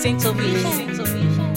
Saint of Saint of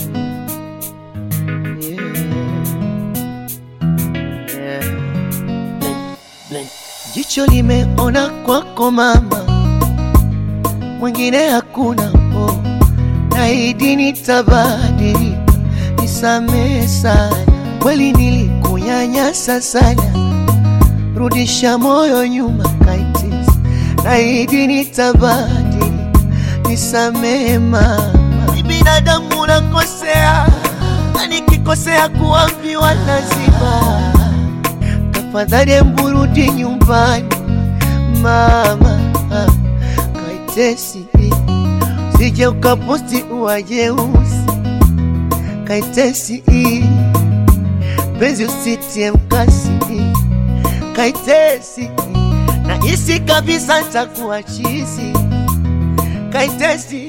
Jicho limeona kwako mama, mwingine hakuna. Oh, naahidi nitabadilika, nisamehe sana, kweli nilikunyanyasa sana, rudisha moyo nyuma kaitis, naahidi nitabadilika, nisamehe mama. Ni binadamu nakosea, na nikikosea kuambiwa lazima tafadhali mburudi nyumbani mama, ah, kaitesi sije ukaposti uwajeusi kaitesi penzi usitie mkasi kaitesi na isi kabisa takuwa chizi kaitesi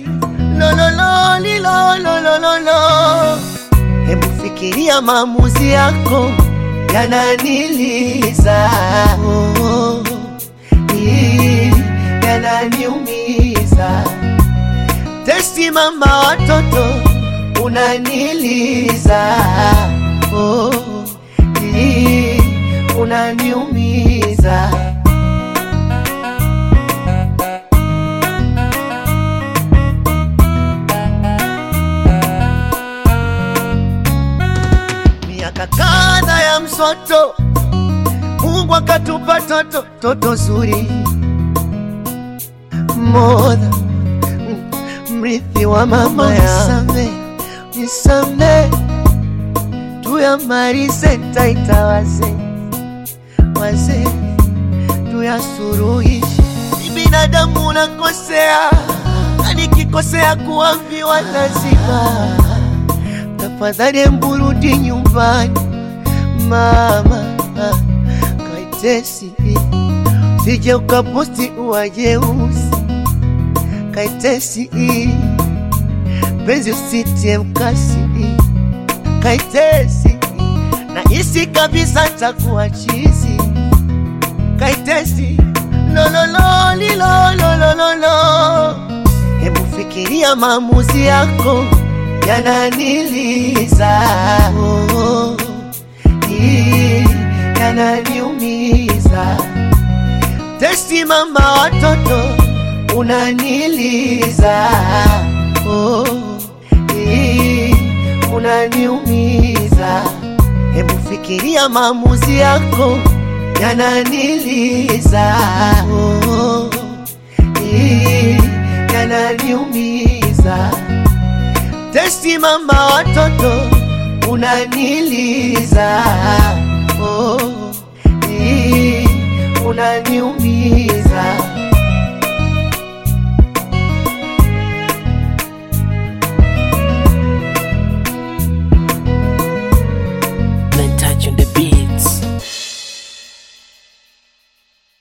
lolololilolololo hebu fikiria maamuzi yako yananiliza oh, oh, ii, yananiumiza testi mama watoto unaniliza oh, ii, unaniumiza miaka kadha ya msoto Mungu akatupa toto toto zuri modha mrithi wa mama ya nisame tuyamalize taita wazee wazee tuyasuruhishe ni binadamu nakosea na nikikosea kuambiwa lazima tafadhali mburudi nyumbani mama kaitesi sije ukaposti uwajeusi kaitesi penzi usitie mkasi kaitesi na isi kabisa takuwa chizi kaitesi lolololilolololo hebu fikiria maamuzi yako yananiliza oh, oh, ii, yananiumiza testi mama watoto unaniliza oh, ii, unaniumiza hebu fikiria maamuzi yako yananiliza oh, ii, yananiumiza testi mama watoto unaniliza oh, ii, unaniumiza